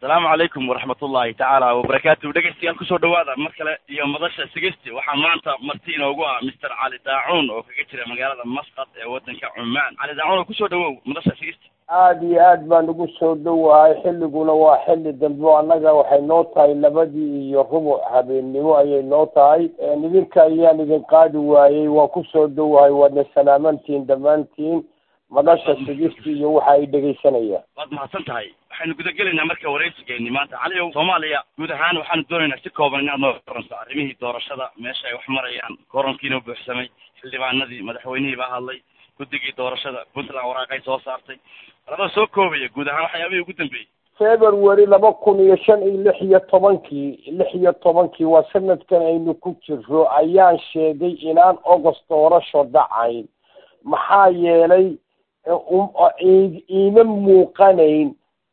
asalaamu calaykum waraxmat ullahi tacaala wabarakaatu dhegeystayaal kusoo dhawaada mar kale iyo madasha sigesti waxaa maanta marti inoogu ah mister cali daacuun oo kaga jira magaalada masqad ee wadanka cumaan cali daacuun oo kusoo dhawow madasha sigesti aada iyo aad baan ugu soo dhowahay xilliguna waa xilli dambe o annaga waxay noo tahay labadii iyo rubuc habeennimo ayay noo tahay idinka ayaan idin qaadi waayey waan kusoo dhowahay waadna salaamantiin dhammaantiin madasha sigisti iyo waxa ay dhegaysanayaan waad mahadsan tahay waxaynu gudagelaynaa marka waraysigeeni maanta cali ow soomaaliya guud ahaan waxaanu doonaynaa si kooban inaad noo oranto arrimihii doorashada meesha ay wax marayaan koronkiina buuxsamay xildhibaanadii madaxweynihii baa hadlay guddigii doorashada puntland waraaqay soo saartay labada soo koobaya guud ahaan waxyaabihii ugu dambeeyey february laba kun iyo shan iyo lix iyo tobankii lix iyo tobankii waa sanadkan aynu ku jiro ayaan sheegay inaan august doorasho dhacayn maxaa yeelay iima muuqanayn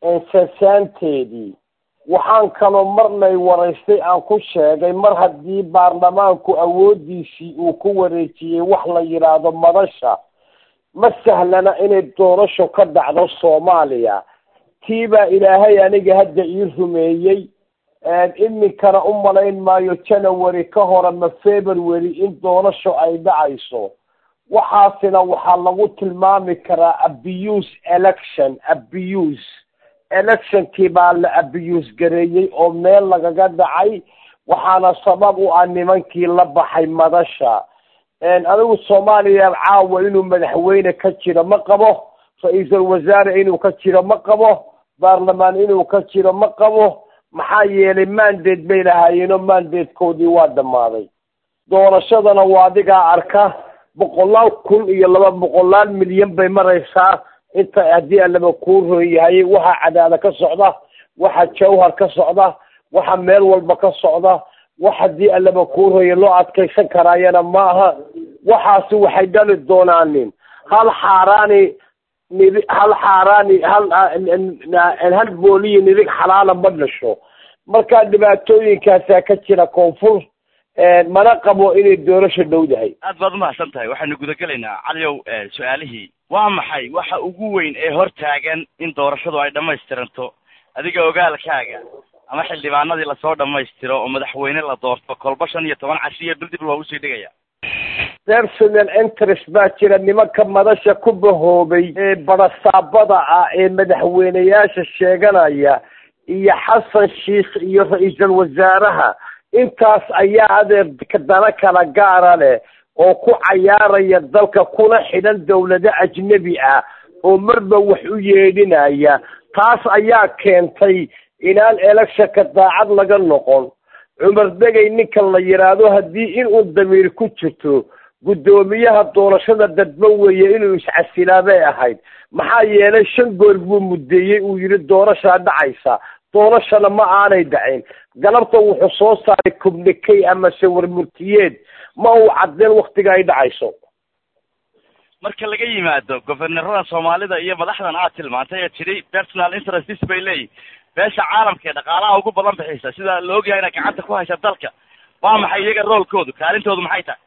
sasaanteedii waxaan kaloo marnay waraystay aan ku sheegay mar haddii baarlamaanku awoodiisii uu ku wareejiyey wax la yidhaahdo madasha ma sahlana inay doorasho ka dhacdo soomaaliya tii baa ilaahay aniga hadda ii rumeeyey iminkana u malayn maayo january ka hore ma february in doorasho ay dhacayso waxaasina waxaa lagu tilmaami karaa abuse election abuse electionkii baa la abuse gareeyey oo meel lagaga dhacay waxaana sabab u ah nimankii la baxay madasha anigu soomaaliya caawa inuu madaxweyne ka jiro ma qabo ra-iisul wasaare inuu ka jiro ma qabo baarlamaan inuu ka jiro ma qabo maxaa yeelay mandate bay lahaayeenoo mandatekoodii waa dhammaaday doorashadana waa adigaa arka boqolaal kun iyo laba boqolaal milyan bay maraysaa inta haddii alaba kuu rooyahay waxa cadaada ka socda waxa jawhar ka socda waxa meel walba ka socda wax haddii alaba kuu rooya loo adkaysan karaayana ma aha waxaasi waxay dhali doonaanin hal xaaraani nidi hal xaaraani hal hal booliyo nidig xalaala ma dhasho marka dhibaatooyinkaasaa ka jira koonfur mana qabo inay doorasho dhowdahay aad baad umahadsan tahay waxaynu gudagelaynaa caliow su-aalihii waa maxay waxa ugu weyn ee hor taagan in doorashadu ay dhamaystiranto adiga ogaalkaaga ama xildhibaanadii lasoo dhamaystiro oo madaxweyne la doorto kolba shan iyo toban cashiya bil dib loogu sii dhigaya personal interest baa jira nimanka madasha ku bahoobay ee badasaabada ah ee madaxweyneyaasha sheeganaya iyo xasan sheikh iyo ra-iisul wasaaraha intaas ayaa adeer dana kala gaara leh oo ku cayaaraya dalka kuna xidhan dawlado ajnebi ah oo marba wax u yeedhinaya taas ayaa keentay inaan electionka daacad laga noqon cumar degay ninkan la yidhaahdo haddii inuu damiir ku jirto guddoomiyaha doorashada dadba weeye inuu iscasilaa bay ahayd maxaa yeelay shan goor buu muddeeyey uu yidhi doorashaa dhacaysa doorashana ma aanay dhacin galabta wuxuu soo saaray communicay ama sawir murtiyeed ma uu cadeen waktiga ay dhacayso marka laga yimaado governorada soomaalida iyo madaxdan aad tilmaantay ee tidhi personal interests bay leeyihin beesha caalamka ee dhaqaalaha ugu badan bixisa sida la ogyahay inay gacanta ku haysa dalka waa maxay iyaga roolkoodu kaalintoodu maxay tahay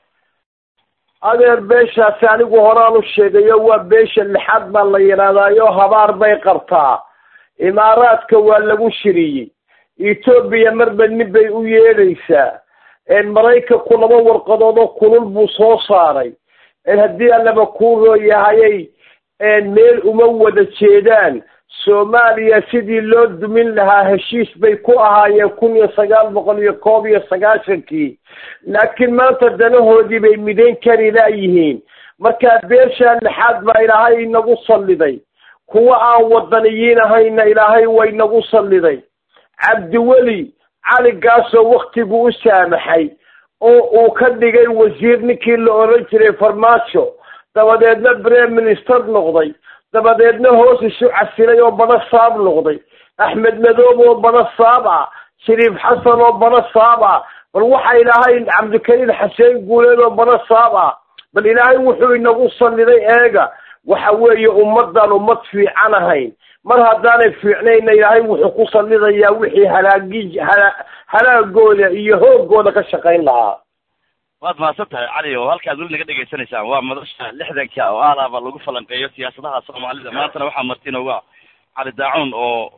adeer beeshaasi anigu horaan u sheegayo waa beesha lixaad baa la yidhahdaayo habaar bay qabtaa imaaraadka waa lagu shiriyey etoobiya marba nin bay u yeedhaysaa maraykanku laba warqadood oo kulul buu soo saaray haddii allaba kuu rooyahayay meel uma wada jeedaan soomaaliya sidii loo dumin lahaa heshiis bay ku ahaayeen kun iyo sagaal boqol iyo koob iyo sagaashankii laakiin maanta danahoodii bay midayn kari laayihiin markaa beeshaa lixaad baa ilaahay inagu salliday kuwa aan wadaniyiin ahayna ilaahay way nagu salliday cabdiweli caligaasoo waktigu u saamaxay oo uu ka dhigay wasiir ninkii la oran jiray farmaajo dabadeedna brem minister noqday dabadeedna hoos isu casilay oo bana saab noqday axmed madoob oo bana saab ah shariif xasan oo bana saab ah bal waxa ilaahay cabdikariim xaseen guuleed oo bana saab ah bal ilaahay wuxuu inagu salliday eega waxa weeye ummadaan ummad fiican ahayn mar haddaanay fiicnayna ilaahay wuxuu ku sallidayaa wixii halaagi hala halaagooda iyo hoogooda ka shaqayn lahaa waad mahadsan tahay cali oo halkaad weli naga dhegaysanaysaan waa madasha lixdanka oo aalaaba lagu falanqeeyo siyaasadaha soomaalida maantana waxaa marti inooga cali daacuun oo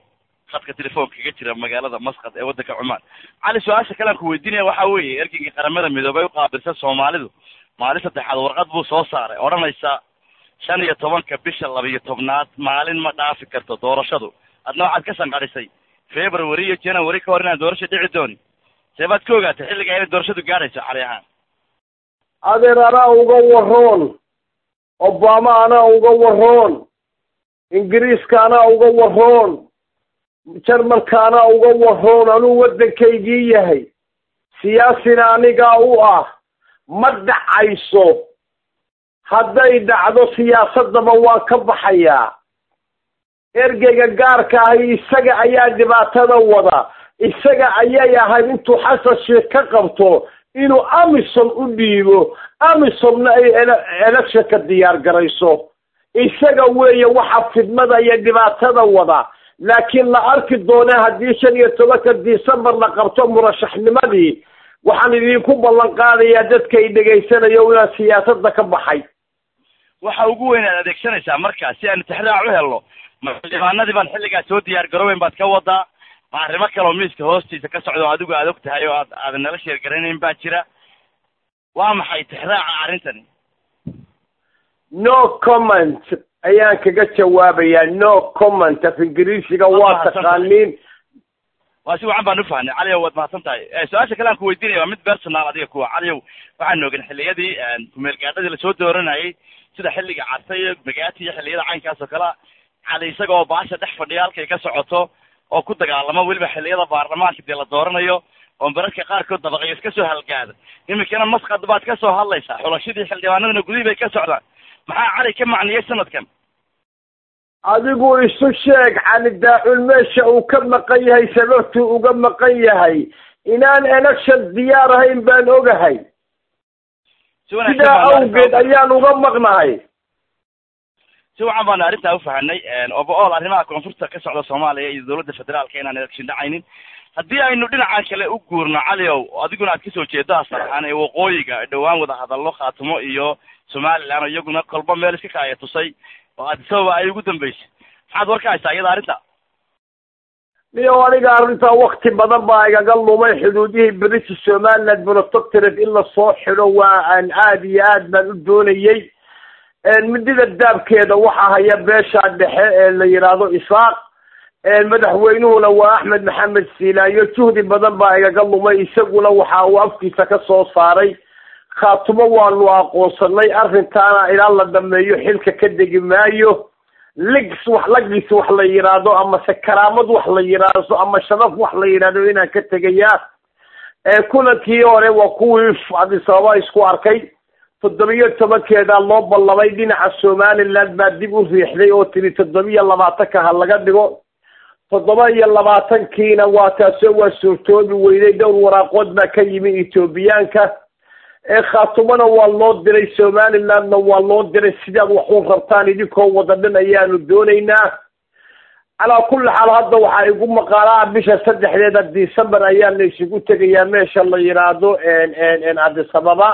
khadka telefoonka kaga jira magaalada masqad ee waddanka cumaan cali su-aasha kale aan ku weydiinaya waxa weeye ergeygii qaramada midoobay u qaabilsan soomaalidu maalin saddexaad warqad buu soo saaray odhanaysa shan iyo tobanka bisha labiyo tobnaad maalin ma dhaafi karto doorashadu adna waxaad ka sanqadhisay february iyo january ka hor inaan doorasho dhici doonin see baad ka ogaatay xilligaa inay doorashadu gaadhayso cali ahaan adeer anaa uga waroon obama anaa uga waroon ingiriiska anaa uga waroon jarmalka anaa uga waroon anuu waddankaygii yahay siyaasina anigaa u ah ma dhacayso hadday dhacdo siyaasaddaba waan ka baxayaa ergeyga gaarka ahi isaga ayaa dhibaatada wada isaga ayay ahayd intuu xasan sheekh ka qabto inuu amisom u dhiibo amisomna ay electionka diyaar garayso isaga weeye waxa fidmada iyo dhibaatada wada laakiin la arki doona haddii shan iyo tobanka december la qabto murashaxnimadii waxaan idinku ballan qaadayaa dadka i dhegaysanayo inaan siyaasadda ka baxay waxa ugu weyn aad adeegsanaysaa markaa si aanu tixraac u helno ma xildhibaanadii baan xilligaa soo diyaar garooweyn baad ka wadaa ma arrimo kaleoo miiska hoostiisa ka socdo adigu aad og tahay oo aad aadan nala sheergaranayn baa jira waa maxay tixraaca arrintani no comment ayaan kaga jawaabayaa no comment af ingiriisiga waa taqaaniin waa si wacan baan ufahnay caliyow waad mahadsan tahay su-aasha kale aan ku weydiinaya waa mid personal adiga kuwa caliyow waxaan ogen xilliyadii kumeelgaadhadii lasoo dooranayay sida xilliga cartay magaati iyo xilliyada caynkaas oo kalea cali isaga oo baasha dhex fadhiya halkay ka socoto oo ku dagaalamo weliba xilliyada baarlamaanka dee la dooranayo oo mararka qaarkood dabaqyo iska soo halgaada iminkana masqad baad ka soo hadlaysaa xulashadii xildhibaanadana gudihii bay ka socdaan maxaa cali ka macniyey sanadkan adigu isu sheeg cali daacul meesha uu ka maqan yahay sababtuu uga maqan yahay inaan election diyaar ahayn baan ogahay sidaa awgeed ayaan uga maqnahay si wacan baanu arrintaa ufahanay overall arrimaha koonfurta ka socda soomaaliya iyo dowladda federaalka inaan election dhacaynin haddii aynu dhinacan kale u guurno caliow adiguna aad kasoo jeedo asalahaan ee waqooyiga dhowaan wada hadallo khaatumo iyo somaliland oo iyaguna kolba meel iska kaaya tusay oo adisababa ay ugu dambeysay maxaad war ka haysaa iyada arrinta niyo aniga arrintaa wakti badan baa igaga lumay xuduudihii british somaliland protectorate in lasoo xidho waa aan aad iyo aad baan u doonayey midida daabkeeda waxaa haya beesha dhexe ee la yidhaahdo isaaq madaxweynuhuna waa axmed maxamed siilaayo juhdi badan baa igaga lumay isaguna waxa uu afkiisa ka soo saaray khaatumo waanu aqoonsanay arrintaana ilaa la dhameeyo xilka ka degi maayo ligs wax lagis wax la yidhaahdo amase karaamad wax la yidhaahdo ama sharaf wax la yidhaahdo inaan ka tegayaa kulankii hore waa kuwii adisababa isku arkay toddobiyo tobankeedaa loo ballamay dhinaca somaliland baa dib u riixday oo tiri toddobiyo labaatanka ha laga dhigo toddoba iyo labaatankiina waa taasoo waa suurtoobi weyday dhowr waraaqood baa ka yimi ethoobiyaanka khaatumona waa loo diray somalilandna waa loo diray sidaad wax u rabtaan idinkoo wada dhan ayaanu doonaynaa calaa kulli xaal hadda waxaa igu maqaalaa bisha saddexdeeda december ayaana isugu tegayaa meesha la yidhaahdo adisababa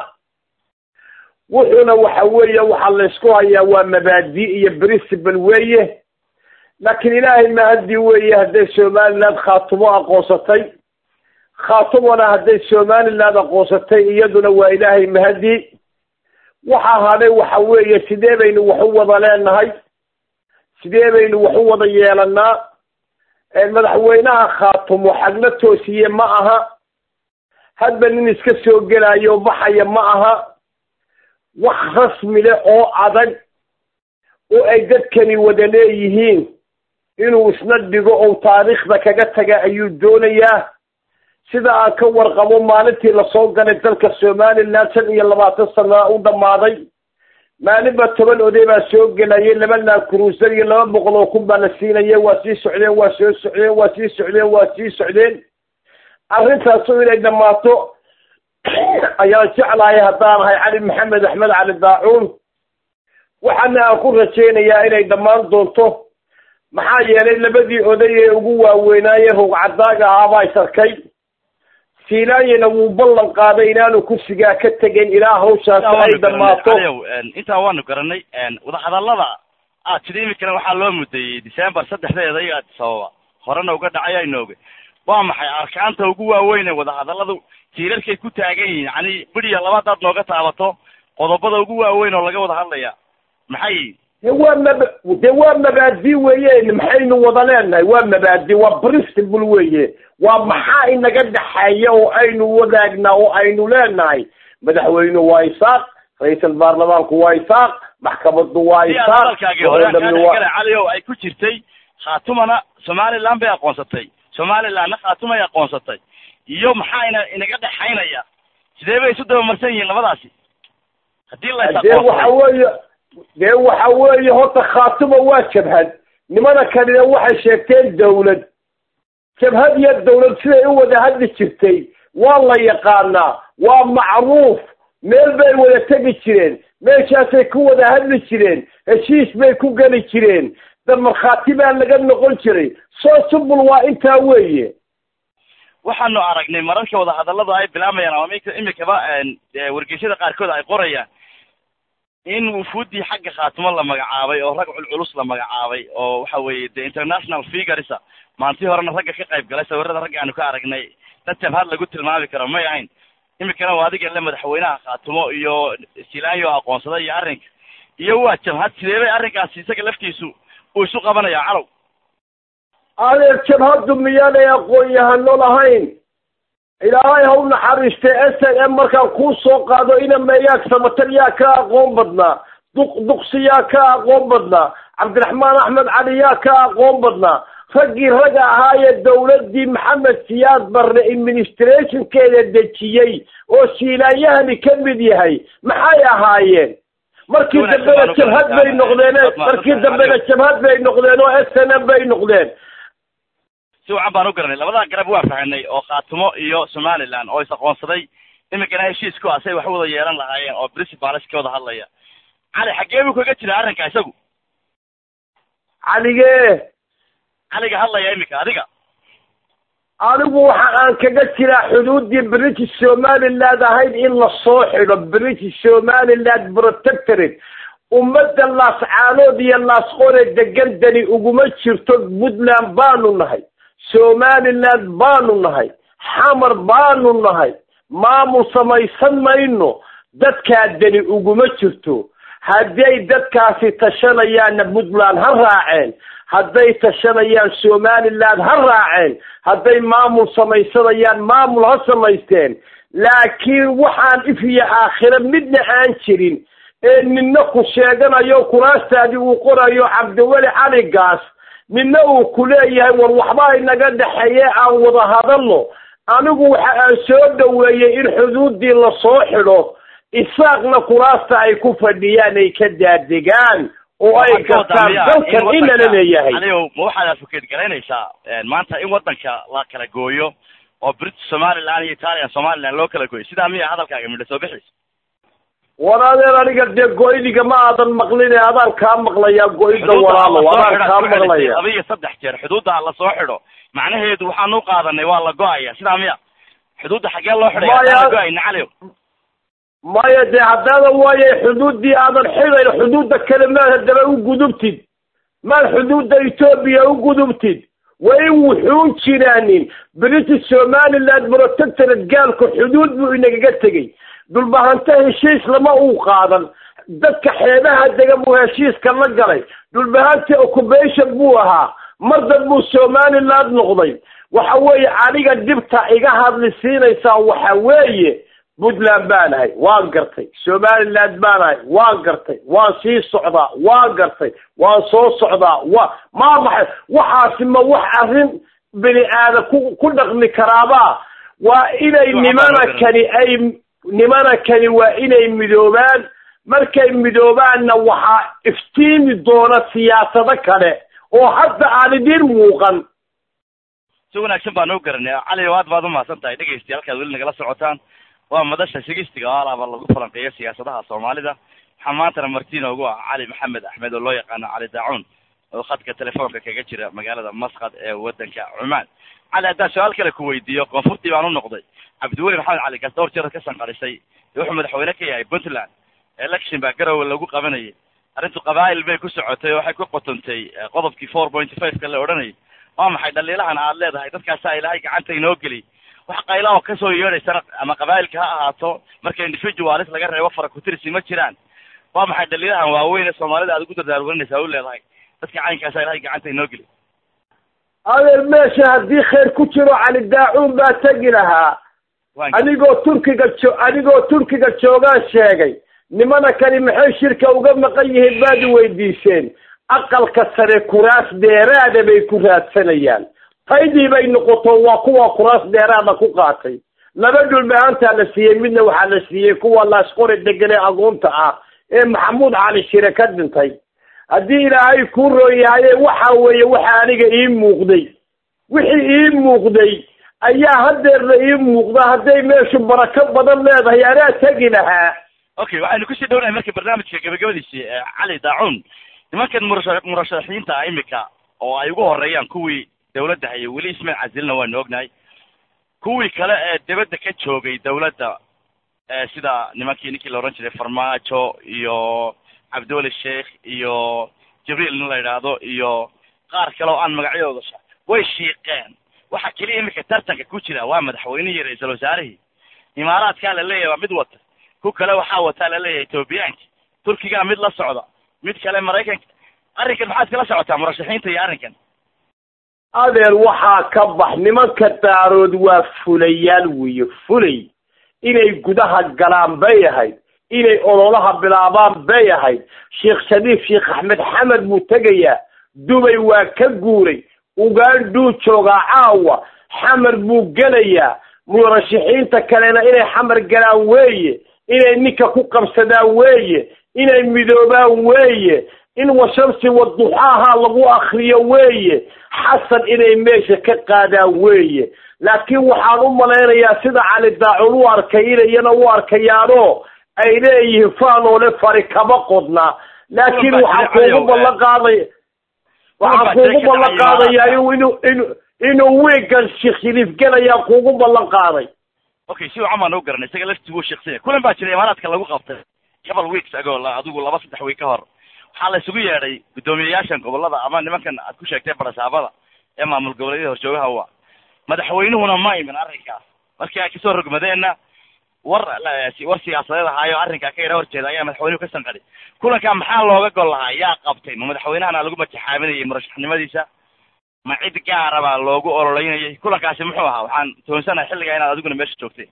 wuxuuna waxa weeye waxaa laysku hayaa waa mabaadi iyo principal weeye laakiin ilaahay mahadii weeye hadday somaliland khaatumo aqoonsatay khaatumona hadday somaliland aqoonsatay iyaduna waa ilaahay mahadii waxaa hadhay waxa weeye sidee baynu wax u wada leenahay sidee baynu wax u wada yeelanaa madaxweynaha khaatumo xagla toosiye ma aha hadba nin iska soo gelayo baxaya ma aha wax rasmi leh oo adag oo ay dadkani wada leeyihiin inuu isna dhigo oo taariikhda kaga taga ayuu doonayaa sida aan ka warqabo maalintii lasoo galay dalka somaliland shan iyo labaatan sana u dhammaaday maalinba toban oday baa soo gelayay laba laakuruusar iyo laba boqol oo kun baa la siinaya waa sii socdeen waa soo socdeen waa sii socdeen waa sii socdeen arrintaasu inay dhammaato ayaan jeclahay haddaan ahay cali maxamed axmed cali daacuun waxaana aan ku rajaynayaa inay dhammaan doonto maxaa yeelay labadii oday ee ugu waaweynaaye rugcadaaga ahaabaa is arkay siinaayena wuu ballan qaaday inaanu kursigaa ka tegayn ilaa hawshaasi ay dhammaato intaa waanu garanay wadahadallada aad sida iminkana waxaa loo mudeeyey december saddexdeeda iyo adisababa horena uga dhacay aynooge waa maxay arkaanta ugu waaweyn ee wadahadalladu tiirarkay ku taagan yihiin yacni bidhiya laba hadaad nooga taabato qodobada ugu waaweyn oo laga wada hadlaya maxay yihiin de waa mab de waa mabaadi weeye maxaynu wada leenahay waa mabaadi waa principle weeye waa maxaa inaga dhexeeya oo aynu wadaagnaa oo aynu leenahay madaxweyne waa isaaq ra-iisal baarlamaanku waa isaaq maxkamadu waa si aad isaaq hadalkaagii hore aan kaa gole waa- dhexgala cali ow ay ku jirtay khaatumana somaliland bay aqoonsatay somalilandna khaatumay aqoonsatay iyo maxaa ina inaga dhexaynaya sidee bay isu dabamarsan yihiin labadaasi haddii la is dee waxa aqoonsaday weeye dee waxa weeye horta khaatuma waa jabhad nimana kanina waxay sheegteen dawlad jabhad iyo dawlad siday u wada hadli jirtay waa la yaqaanaa waa macruuf meel bay wada tegi jireen meeshaasay ku wada hadli jireen heshiis bay ku geli jireen da markhaati baa laga noqon jiray soo subul waa intaa weeye waxaanu aragnay mararka wadahadalladu ay bilaabayaan ama imika imikaba ee, wargeysyada qaarkood ay qorayaan in wufuuddii xagga khaatumo la magacaabay oo rag culculus la magacaabay oo waxa weeye the international figuresa maantii horena ragga ka qayb galay sawirada ragga aanu ka aragnay dad jabhad lagu tilmaami karo may ahayn imikana waa adiga le madaxweynaha khaatumo iyo silaanyo aqoonsaday iyo arrinka iyo waa jabhad sidee bay arrinkaasi isaga laftiisu uu isu qabanaya calow adeer jabhaddu miyaanay aqoon-yahano lahayn ilaahay ha u naxariistay s n m markaan kuu soo qaado ina meeyaag samatar yaa ka aqoon badnaa duq duqsi yaa ka aqoon badnaa cabdiraxmaan axmed cali yaa ka aqoon badnaa raggii ragga ahaayee dawladdii maxamed siyaad barre administrationkeeda dejiyey oo shiilaanyahani ka mid yahay maxay ahaayeen markii Wanaagsan dambena baan u jabhad bay garanayaa. noqdeen Waad mahadsan markii tahay, dambena Aliyo. jabhad bay noqdeen oo s n m bay noqdeen si wacan baan u garanay labadaa garab waa fahanay oo khaatumo iyo somaliland oo is aqoonsaday iminkana heshiis ku ah say wax u wada yeelan lahaayeen oo principals ka wada hadlaya cali xaggee buu kaga jira arrinka isagu caligee caliga hadlaya iminka adiga anigu waxa aan kaga jiraa xuduuddii british somaliland ahayd in la soo xidho british somaliland protectorate ummadda laascaanood iyo laasqore degan dani uguma jirto puntland baanu nahay somaliland baanu nahay xamar baanu nahay maamul samaysan mayno dadkaa dani uguma jirto hadday dadkaasi tashanayaanna puntland ha raaceen hadday tashanayaan somaliland ha raaceen hadday maamul samaysanayaan maamul ha samaysteen laakiin waxaan if iyo aakhiro midna aan jirin ee midna ku sheeganayo kuraastaadii uu qorayo cabdiweli cali gaas midna uu ku leeyahay war waxba inaga dhexeeye aan wada hadalno anigu waxa aan soo dhoweeyey in xuduuddii lasoo xidho isaaqna kuraasta ay ku fadhiyaan ay ka daadegaan oo ay gartaan dalkan inala leeyahay adigo ma waxaad advocate garaynaysaa maanta in waddanka la kala gooyo oo british somaliland iyo italian somaliland loo kala gooyo sidaa miya hadalkaaga midha soo bixiis war adeer aniga dee go-idiga ma aadan maqline adaan kaa maqlayaa go-ida walaalo adaan kaa maqlaya laba iyo saddex jeer xuduudda la soo xidho macnaheedu waxaan u qaadanay waa la go-aya sidaa miya xuduudda xaggee loo xidhay Maya- la go-ayna cali maya dee haddaadan waayay xuduuddii aadan xidayn xuduudda kale maad haddaba u gudubtid maad xuduudda etoobiya u gudubtid waa in wuxuun jiraanin british somaliland protectorate gaalku xuduud buu inagaga tegey dhulbahanta heshiis lama uu qaadan dadka xeebaha dega buu heshiiska la galay dhulbahanta occupation buu ahaa mar danbuu somaliland noqday waxa weeye aniga dhibta iga hadli siinaysaa waxa weeye puntland baan ahay waan gartay somaliland baan ahay waan gartay waan sii socdaa waan gartay waan soo socdaa wa maa maxay waxaasi ma wax arrin bini aadam ku ku dhaqmi karaaba waa inay nimana kani ay nimana kani waa inay midoobaan markay midoobaanna waxaa iftiimi doona siyaasado kale oo hadda aan idin muuqan si wanaagsan baan u garanay cali aad baad umahadsan tahay dhegaystayaal halkaad weli nagala socotaan waa madasha sigistiga oo alaaba lagu falanqeeyo siyaasadaha soomaalida waxaa maantana marti noogu ah cali maxamed axmed oo loo yaqaano cali daacuun oo khadka telefoonka kaga jira magaalada masqad ee wadanka cumaan cali haddaan su-aal kale ku weydiiyo koonfurtii baan u noqday cabdiweli maxamed cali gaas dhowr jeer ka sanqadhisay ee wuxuu madaxweyne ka yahay puntland election baa garowe lagu qabanayay arrintu qabaa'il bay ku socotay oo waxay ku qotontay eh, qodobkii four point five ka la odhanayay waa maxay dhaliilahan aad leedahay dadkaasaa ilaahay gacanta inoo geliy wax qayla oo kasoo yeedhaysana ama qabaa'ilka ha ahaato marka individualis laga reebo farakutirsi ma jiraan waa maxay dhaliilahan waaweyn ee soomaalida aad ugu dardaarwarinaysaa u leedahay dadka caynkaasaa ilaahay gacanta inoo geliy adeer meesha haddii khayr ku jiro cali daacuun baa tegi lahaa anigoo turkiga jo anigoo turkiga joogaan sheegay nimana kani maxay shirka uga maqan yihiin baad i weydiiseen aqalka sare kuraas dheeraada bay ku raadsanayaan taydii bay noqoto waa kuwa kuraas dheeraada ku qaatay laba dhulmahaantaa la siiyey midna waxaa la siiyey kuwa laasqori degane agoonta ah ee maxamuud cali shire ka dhintay haddii ilaahay kuu rooyahaye waxa weeye waxa aniga ii muuqday wixii ii muuqday ayaa hadeerna ii muuqda hadday meeshu barako badan leedahay anaa tegi lahaa okay waxaynu kusii dhownahay marka barnaamijka gabagabadiisi cali daacuun nimankan murasha murashaxiinta ah imika oo ay ugu horeeyaan kuwii dawladda hayay weli ismail casilna waanu ognahay kuwii kale ee dibadda ka joogay dawladda sida nimankii ninkii la odhan jiray farmaajo iyo cabdiweli sheikh iyo jibriil nin la yidhaahdo iyo qaar kale oo aan magacyadooda sha way shiiqeen waxa keliya imika tartanka ku jira waa madaxweynihii ra-iisul wasaarihii imaaraadkaa la leeyahay waa mid wata ku kale waxaa wataa la leeyahay etoobiyaanki turkigaa mid la socda mid kale maraykanka arrinkan maxaad kala socotaa murashaxiinta iyo arrinkan adeer waxaa ka bax nimanka daarood waa fulayaal weeye fulay inay gudaha galaan bay ahayd inay ololaha bilaabaan bay ahayd sheekh shariif sheekh axmed xamed buu tegayaa dubay waa ka guuray uganduu joogaa caawa xamar buu gelayaa murashaxiinta kalena inay xamar galaan weeye inay ninka ku qabsadaan weeye inay midoobaan weeye in washamsi waduxaaha lagu akriyo weeye xasan inay meesha ka qaadaan weeye laakiin waxaan u malaynayaa sida cali daacun u arkay inayana u arkayaanoo ay leeyihiin faanoole fari kama qodna laakiin waxaan kuugu ballan qaaday waxaan kuugu ballan qaadayaa inuu inuu inuu wiigan sheekh shariif gelayaan kuugu ballan qaaday okay si wacan baan u garanay isaga laftiguu sheeksanya kulan baa jiray imaaraadka lagu qabtay couple weeks ago adigu laba saddex week ka hor waxaa la isugu yeedhay guddoomiyeyaashan gobolada ama nimankan aad ku sheegtay barasaabada ee maamul goboleedyada horjoogaha wa madaxweynuhuna ma imin arrinkaas markii ay kasoo rogmadeenna war war siyaasadeed ahaayo arrinkaa ka yara horjeeda ayaa madaxweynuhu ka sanqadhay kulankaa maxaa looga gol lahaa yaa qabtay ma madaxweynahana lagu matixaaminayay murashaxnimadiisa ma cid gaara baa loogu ololeynayay kulankaasi muxuu ahaa waxaan toonsanahay xilligaa inaad adiguna meesha joogtay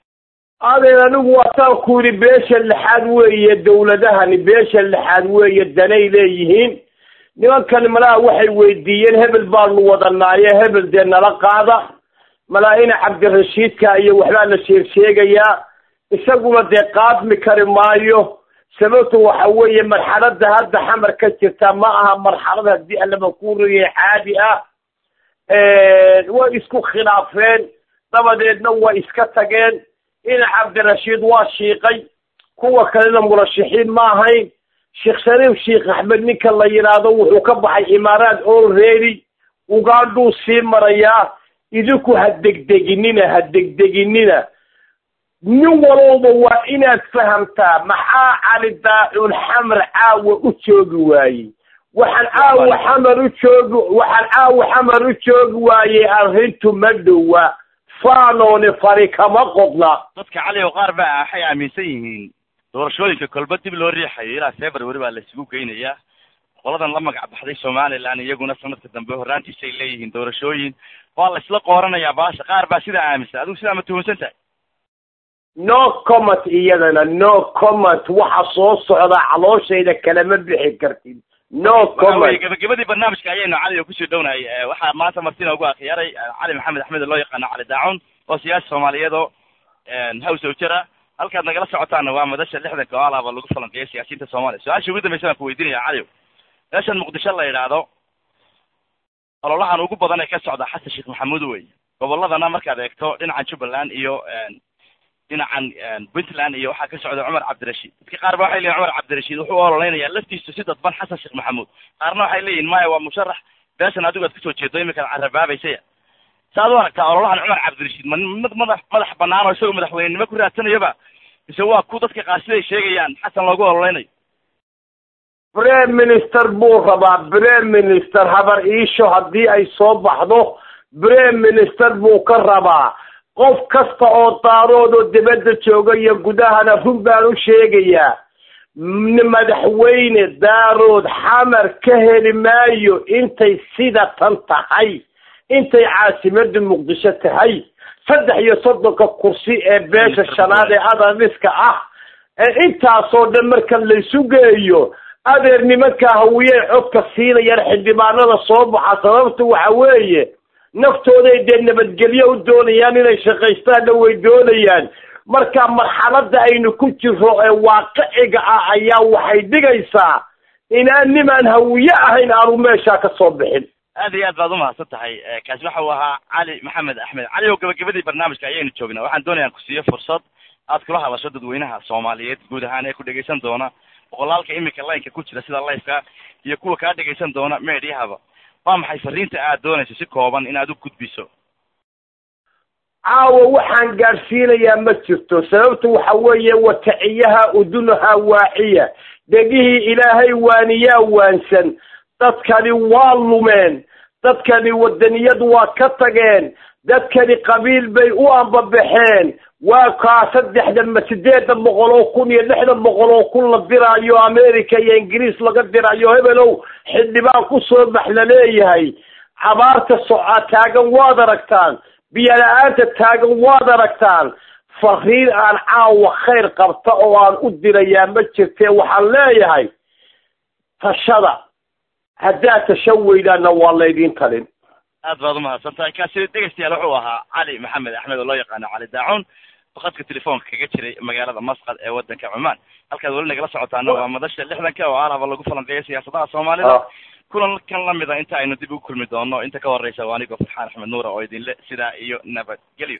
adeer anigu waataan ku yidhi beesha lixaad weeye dawladahani beesha lixaad weeye danay leeyihiin nimankan malaha waxay weydiiyeen hebel baanu wadanaaye hebel dee nala qaada malaa-ina cabdirashiidka iyo waxbaa la sheeg sheegayaa isaguna dee qaadmi kari maayo sababtu waxa weeye marxaladda hadda xamar ka jirta ma aha marxalad haddii allaba ku riyay caadi ah way isku khilaafeen dabadeedna way iska tageen ina cabdirashiid waa shiiqay kuwa kalena murashaxiin ma ahayn sheekh shariif sheekh axmed ninka la yidhaahdo wuxuu ka baxay imaaraad already ugandhuu sii marayaa idinku ha degdeginina ha degdeginina nin walowba waa inaad fahamtaa maxaa cali daacun xamar caawa u joogi waayey waxaan caawa xamar u joogi waxaan caawa xamar u joogi waayey arrintu ma dhowa faanoone fari kama qodna dadka cali oo qaar baa waxay aaminsan yihiin doorashooyinka kolba dib loo riixayo ilaa february baa la isugu geynayaa qoladan la magac baxday somaliland iyaguna sanadka dambe horraantiisay leeyihiin doorashooyin waa la isla qooranayaa baasha qaar baa sidaa aaminsan adigu sidaa ma tuhunsan tahay no comment iyadana no comment waxa soo socda calooshayda kalama bixi kartid no comment gabagabadii barnaamijka ayaynu cali kusii dhownahay waxaa maanta martina ugu akhyaray cali maxamed axmed loo yaqaano cali daacun oo siyaasi soomaaliyeed oo hows oo jira halkaad nagala socotaana waa madasha lixdanka oo alaaba lagu falanqeeyo siyaasiyiinta soomaaliya su-aasha ugu dambaysa baan ku weydiinaya cali meeshan muqdisho la yidhaahdo ololahan ugu badan ee ka socda xasan sheekh maxamuud wey goboladana markaad eegto dhinacan jubbaland iyo dhinacan puntland iyo waxaa ka socda cumar cabdirashiid dadka qaar ba waxay leeyihin cumar cabdirashiid wuxuu u ololeynayaa laftiisu si dadban xasan sheekh maxamuud qaarna waxay leeyihin maya waa musharax beeshan adigu aad kasoo jeedo iminkaad carabaabaysaya saaad u aragtaa ololahan cumar cabdirashiid ma mid madax madax banaan oo isagoo madaxweynenimo ku raadsanayaba mise waa ku dadka qaar siday sheegayaan xasan loogu ololeynayo brem minister buu rabaa brem minister habar iisho haddii ay soo baxdo brem minister buu ka rabaa qof kasta oo daarood oo dibadda jooga iyo gudahana run baan u sheegayaa madaxweyne daarood xamar ka heli maayo intay sida tan tahay intay caasimada muqdisho tahay saddex iyo soddonka kursi ee beesha shanaad ee adaniska ah ee intaasoo dhan marka laysu geeyo adeer nimanka hawiyey codka siinayaan xildhibaanada soo baxa sababta waxa weeye naftooday dee nabadgelyo u doonayaan inay shaqaystaanna way doonayaan marka marxaladda aynu ku jiro ee waaqiciga ah ayaa waxay dhigaysaa inaan nimaan hawiye ahayn aanu meeshaa ka soo bixin aad iyo aad baad umahadsan tahay kaasi waxa uu ahaa cali maxamed axmed cali oo gabagabadii barnaamijka ayaynu joognaa waxaan doonaya an ku siiyo fursad aad kula hadasho dadweynaha soomaaliyeed guud ahaan ee ku dhegaysan doona boqolaalka imika laynka ku jira sida lifeka iyo kuwa kaa dhegaysan doona meediyahaba waa maxay fariinta aad doonayso si kooban inaad u gudbiso caawa waxaan gaadhsiinayaa ma jirto sababtu waxa weeye wataciyaha udunaha waaciya dhegihii ilaahay waaniyaa waansan dadkani waa lumeen dadkani wadaniyad waa ka tageen dadkani qabiil bay u ambabaxeen waa kaa saddexdan ma sideedan boqol oo kun iyo lixdan boqol oo kun la diraayo america iyo ingiriis laga dirayo hebelow xildhibaan kusoo bax la leeyahay cabaarta soca taagan waad aragtaan biyo la-aanta taagan waad aragtaan fariin aan caawa khayr qabta oo aan u dirayaa ma jirtee waxaan leeyahay tashada haddaad tashan weydaanna waa laydin talin aad baad umahadsan tahay kaasi dhegeystayaal wuxuu ahaa cali maxamed axmed oo loo yaqaano cali daacun fakadka telefoonka kaga jiray magaalada masqad ee wadanka cumaan halkaad weli nagala socotaana waa madasha lixdanka oo alaba lagu falanqeeya siyaasadaha soomaalida kulan kan lamida inta aynu dib ugu kulmi doono inta ka horeysa waa anigoo farxaan axmed nuura oo idinle sidaa iyo nabadgelyo